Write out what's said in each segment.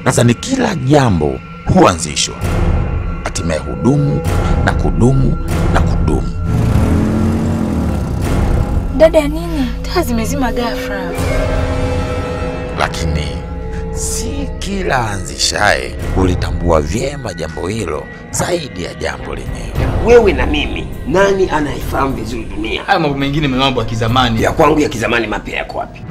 Nadhani kila jambo huanzishwa, hatimaye hudumu na kudumu na kudumu. Dada ya nini? Taa zimezima ghafla. lakini si kila anzishaye hulitambua vyema jambo hilo zaidi ya jambo lenyewe. Wewe na mimi, nani anayefahamu vizuri dunia? Haya mambo mengine ni mambo ya kizamani. Ya kwangu ya kizamani mapya yako wapi?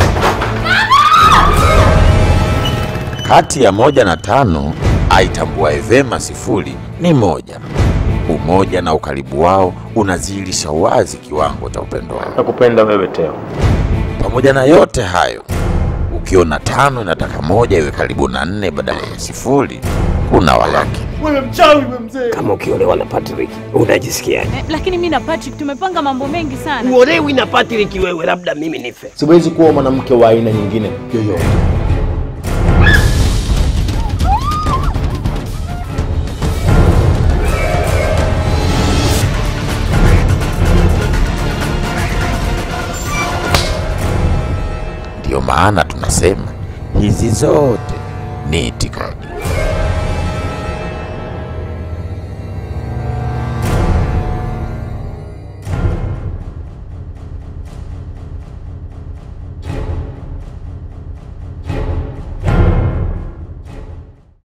Kati ya moja na tano, aitambuaye vyema sifuri ni moja. Umoja na ukaribu wao unazihirisha wazi kiwango cha upendo wao. Nakupenda wewe Teo. Pamoja na yote hayo, ukiona tano inataka moja iwe karibu na nne badala ya sifuri, kuna walaki. Wewe mchawi wewe mzee. Kama ukiolewa na Patrick, unajisikiaje? Eh, lakini mi na Patrick tumepanga mambo mengi sana. Uolewi na Patrick wewe, labda mimi nife. Siwezi kuwa mwanamke wa aina nyingine yoyote. Ndiyo maana tunasema hizi zote ni itikadi.